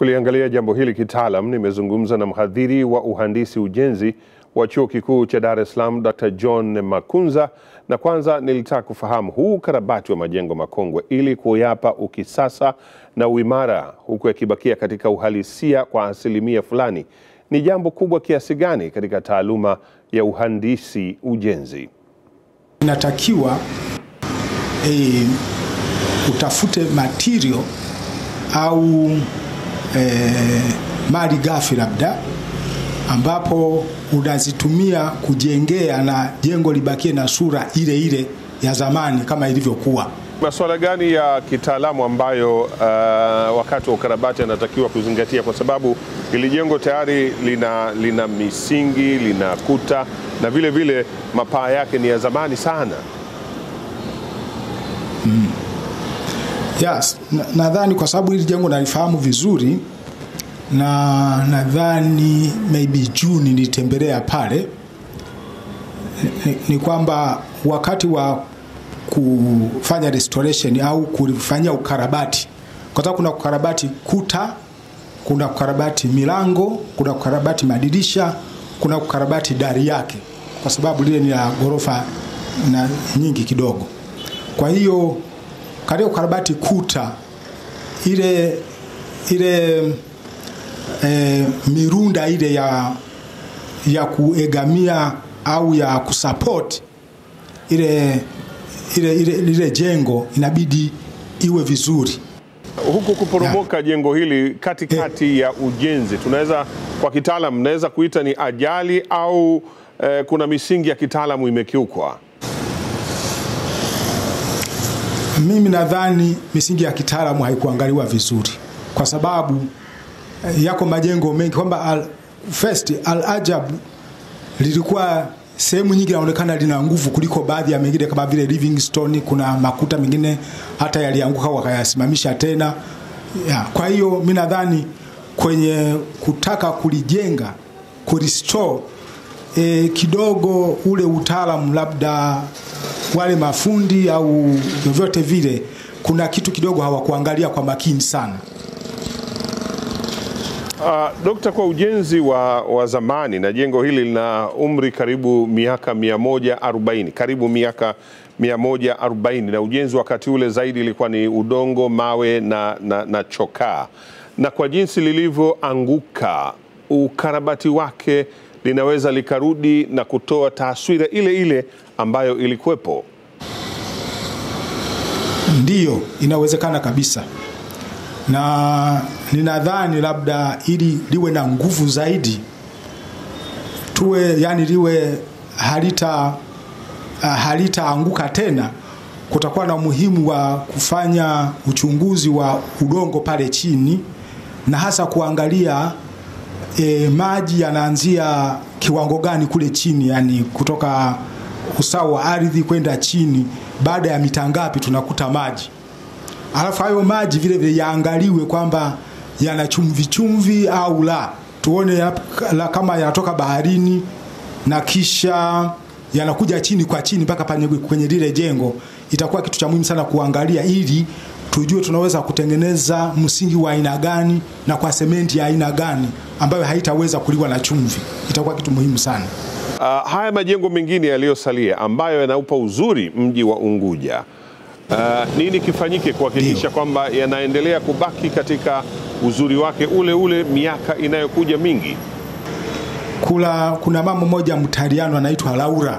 Kuliangalia jambo hili kitaalam, nimezungumza na mhadhiri wa uhandisi ujenzi wa chuo kikuu cha Dar es Salaam Dr. John Makunza, na kwanza nilitaka kufahamu huu ukarabati wa majengo makongwe ili kuyapa ukisasa na uimara, huku yakibakia katika uhalisia kwa asilimia fulani, ni jambo kubwa kiasi gani katika taaluma ya uhandisi ujenzi? Inatakiwa e, utafute material au e, mali ghafi labda ambapo unazitumia kujengea na jengo libakie na sura ile ile ya zamani kama ilivyokuwa. Masuala gani ya kitaalamu ambayo uh, wakati wa ukarabati anatakiwa kuzingatia, kwa sababu hili jengo tayari lina, lina misingi lina kuta na vile vile mapaa yake ni ya zamani sana. Mm. Yes, nadhani kwa sababu hili jengo nalifahamu vizuri na nadhani maybe Juni nilitembelea pale ni, ni kwamba wakati wa kufanya restoration au kufanyia ukarabati, kwa sababu kuna ukarabati kuta, kuna ukarabati milango, kuna ukarabati madirisha, kuna ukarabati dari yake, kwa sababu lile ni la ghorofa na nyingi kidogo. Kwa hiyo katika ukarabati kuta ile ile e, mirunda ile ya ya kuegamia au ya kusupport ile ile, ile, ile jengo inabidi iwe vizuri. Huku kuporomoka jengo hili katikati ya ujenzi, tunaweza kwa kitaalam naweza kuita ni ajali au eh, kuna misingi ya kitaalamu imekiukwa? Mimi nadhani misingi ya kitaalamu haikuangaliwa vizuri, kwa sababu yako majengo mengi kwamba al, first Al Ajab lilikuwa sehemu nyingi inaonekana lina nguvu kuliko baadhi ya mengine kama vile Livingstone. Kuna makuta mengine hata yalianguka wakayasimamisha tena ya. Kwa hiyo mi nadhani kwenye kutaka kulijenga kurestore, e, kidogo ule utaalamu labda wale mafundi au vyovyote vile, kuna kitu kidogo hawakuangalia kwa makini sana. Uh, Dokta, kwa ujenzi wa, wa zamani na jengo hili lina umri karibu miaka 140 karibu miaka 140 na ujenzi wakati ule zaidi ilikuwa ni udongo, mawe na, na, na chokaa, na kwa jinsi lilivyoanguka, ukarabati wake linaweza likarudi na kutoa taswira ile ile ambayo ilikuwepo. Ndiyo, inawezekana kabisa na ninadhani labda ili liwe na nguvu zaidi tuwe yani liwe halita uh, halitaanguka tena, kutakuwa na umuhimu wa kufanya uchunguzi wa udongo pale chini na hasa kuangalia e, maji yanaanzia kiwango gani kule chini, yani kutoka usawa wa ardhi kwenda chini, baada ya mita ngapi tunakuta maji alafu hayo maji vile vile yaangaliwe kwamba yana chumvi chumvi au la, tuone ya, la, kama yanatoka baharini na kisha yanakuja chini kwa chini mpaka kwenye lile jengo. Itakuwa kitu cha muhimu sana kuangalia, ili tujue tunaweza kutengeneza msingi wa aina gani na kwa sementi ya aina gani ambayo haitaweza kuliwa na chumvi. Itakuwa kitu muhimu sana. Uh, haya majengo mengine yaliyosalia ambayo yanaupa uzuri mji wa Unguja Uh, nini kifanyike kuhakikisha kwamba yanaendelea kubaki katika uzuri wake ule ule miaka inayokuja mingi? Kula, kuna mama mmoja Mtaliano anaitwa Laura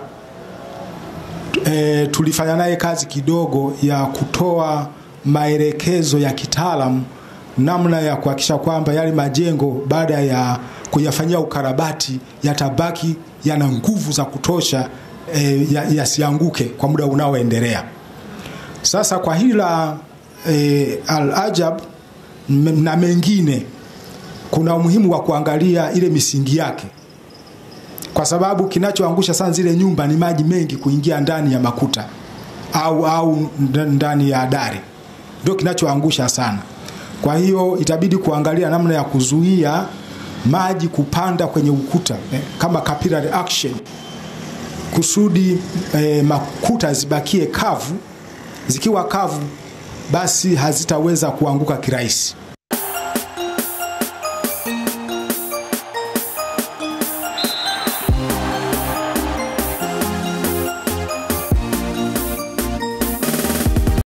e, tulifanya naye kazi kidogo ya kutoa maelekezo ya kitaalamu namna ya kuhakikisha kwamba yale majengo baada ya kuyafanyia ukarabati yatabaki yana nguvu za kutosha e, yasianguke ya kwa muda unaoendelea. Sasa kwa hili la e, Al Ajab na mengine kuna umuhimu wa kuangalia ile misingi yake, kwa sababu kinachoangusha sana zile nyumba ni maji mengi kuingia ndani ya makuta au au ndani ya dari, ndio kinachoangusha sana. Kwa hiyo itabidi kuangalia namna ya kuzuia maji kupanda kwenye ukuta eh, kama capillary action kusudi eh, makuta zibakie kavu zikiwa kavu basi hazitaweza kuanguka kirahisi.